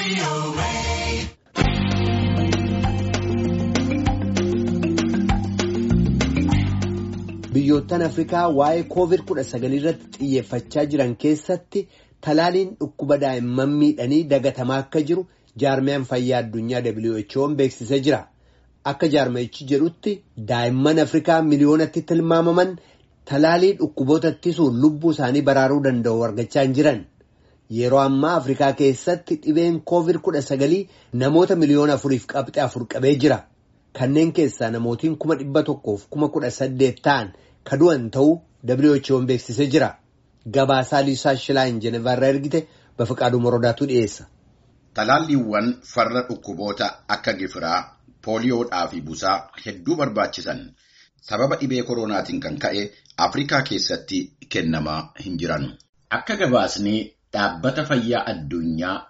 Biyyoottan Afrikaa waa'ee COVID-19 irratti xiyyeeffachaa jiran keessatti talaaliin dhukkuba daa'imman miidhanii dagatamaa akka jiru jaarmiyaan fayyaa addunyaa WHO'n beeksisee jira. Akka jaarmayichi jedhutti daa'imman Afrikaa miliyoonatti tilmaamaman talaalii dhukkuboota ittisuun lubbuu isaanii baraaruu danda'u argachaa hin jiran. Yeroo ammaa Afrikaa keessatti dhibeen COVID-19 namoota miliyoona afuriif qabxee afur qabee jira. Kanneen keessaa namootiin kuma dhibba tokkoof kuma kudha saddeet ta'an ka du'an ta'uu WHO'n beeksisee jira. Gabaasaa Liisaa Shilaayin Jenevaarraa ergite Bafiqaaduu Morodaatu dhiyeessa. Talaalliiwwan farra dhukkuboota akka gifiraa, pooliyoodhaa fi busaa hedduu barbaachisan sababa dhibee koronaatiin kan ka'e Afrikaa keessatti kennamaa hin jiran. Akka gabaasni dhaabbata fayyaa addunyaa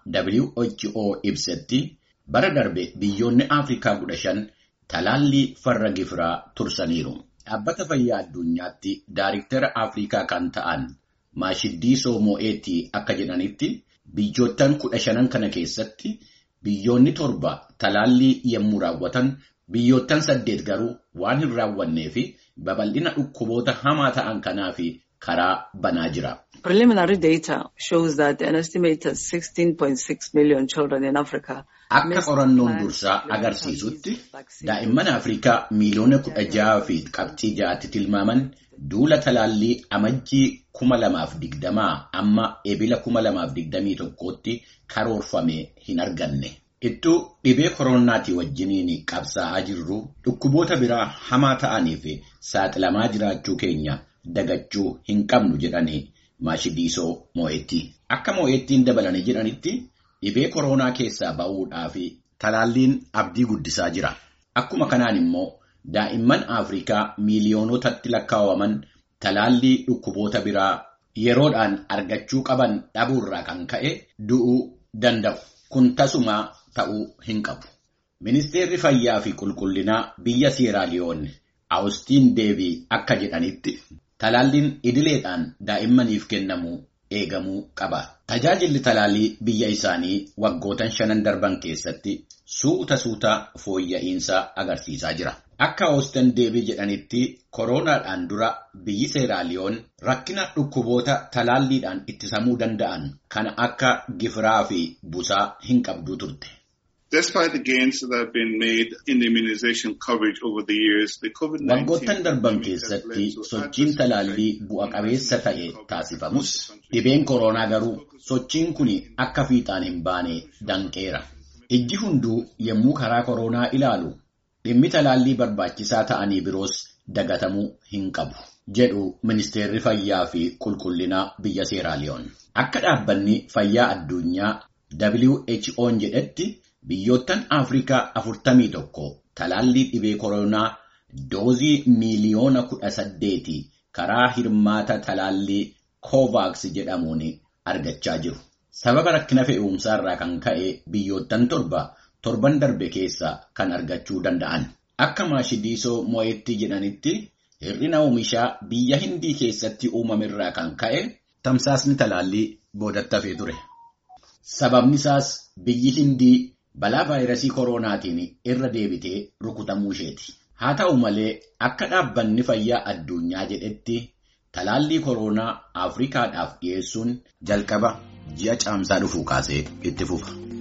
WHO ibsetti bara darbe biyyoonni Afrikaa kudha shan talaallii farra gifiraa tursaniiru. Dhaabbata fayyaa addunyaatti daariktara Afrikaa kan ta'an Maashiddii Moo'eetii akka jedhanitti biyyoottan kudha shanan kana keessatti biyyoonni torba talaallii yommuu raawwatan biyyoottan saddeet garuu waan hin raawwannee fi babal'ina dhukkuboota hamaa ta'an kanaa fi karaa banaa jira. Preliminary data shows that an estimated 16.6 million children in Africa Akka qorannoon dursaa agarsiisutti daa'imman Afrikaa miiliyoona kudha jaha fi qabxii ja'atti tilmaaman duula talaallii amajjii kuma lamaaf digdamaa amma ebila kuma lamaaf digdamii tokkootti karoorfame hin arganne. Ittuu dhibee koronaatii wajjiniin qabsaa'aa jirru dhukkuboota biraa hamaa ta'aniif saaxilamaa jiraachuu keenya dagachuu hin qabnu jedhanii maashidiisoo moo'etti. Akka moo'ettiin dabalanii jedhanitti dhibee koronaa keessaa ba'uudhaaf talaalliin abdii guddisaa jira. Akkuma kanaan immoo daa'imman Afrikaa miiliyoonotatti lakkaa'aman talaallii dhukkuboota biraa yeroodhaan argachuu qaban dhabuurraa kan ka'e du'uu danda'u. Kun tasumaa ta'uu hin qabu. Ministeerri fayyaa fi qulqullinaa biyya Seeraaliyoon Awustiin Deebii akka jedhanitti talaalliin idileedhaan daa'immaniif kennamu eegamuu qaba. Tajaajilli talaallii biyya isaanii waggootan shanan darban keessatti suuta suuta fooyya'insa agarsiisaa jira. Akka Awustiin Deebii jedhanitti koronaadhaan dura biyyi Seeraaliyoon rakkina dhukkuboota talaalliidhaan ittisamuu danda'an kan akka gifiraa fi busaa hin qabduu turte. Despite the gains that have been made in the immunization coverage over the years, the COVID-19 Waggoottan darban keessatti sochiin talaallii bu'a qabeessa ta'e taasifamus dhibeen koronaa garuu sochiin kun akka fiixaan hin baane danqeera. Ijji hunduu yommuu karaa koronaa ilaalu dhimmi talaallii barbaachisaa ta'anii biroos dagatamuu hin qabu. jedhu ministeerri fayyaa fi qulqullinaa biyya Seeraaliyoon. Akka dhaabbanni fayyaa addunyaa WHO'n jedhetti biyyoottan Afrikaa afurtamii tokko talaallii dhibee koronaa doozii miiliyoona kudha saddeeti karaa hirmaata talaallii Kovaaks jedhamuun argachaa jiru. Sababa rakkina fe'umsaarraa kan ka'e biyyoottan torba torban darbe keessa kan argachuu danda'an. Akka maashidiisoo moo'etti jedhanitti hir'ina oomishaa biyya hindii keessatti uumamerraa kan ka'e tamsaasni talaallii boodatti hafee ture. Sababni isaas biyyi hindii balaa vaayirasii koronaatiin irra deebitee rukutamuu isheeti. Haa ta'u malee akka dhaabbanni fayyaa addunyaa jedhetti talaallii koronaa Afrikaadhaaf dhiyeessuun jalqaba ji'a caamsaa dhufuu kaasee itti fufa.